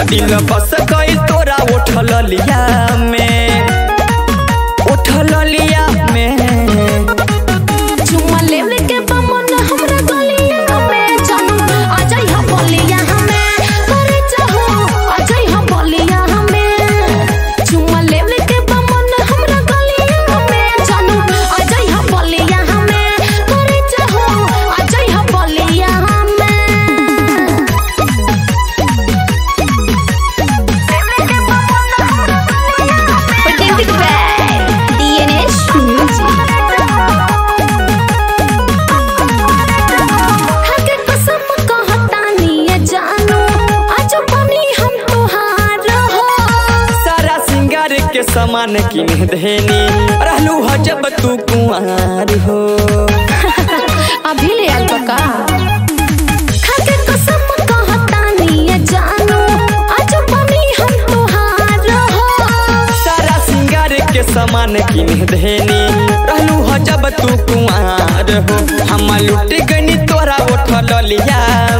दिल बस गई तोरा उठल लिया में उठल लिया में चुम्मा लेवे के बमन हमरा गलिया में जानू आ जाई हम बलिया हमें करे चाहो आ जाई हम बलिया हमें चुम्मा लेवे के बमन हमरा गलिया में जानू आ जाई हम बलिया हमें करे चाहो आ जाई हम बलिया हमें Presented by DNS Music. हके कसम कहतानी ये जानू आज बनी हम तोहार हो सारा सिंगार के सामान किन देनी रहलू ह जब तू कुंवार हो अभी ले आल बका हके कसम कहतानी ये जानू आज बनी हम तोहार हो सारा सिंगार के सामान किन देनी रहलू ह जब तू कुंवार हो हम लुट गनी तोरा उठल लिया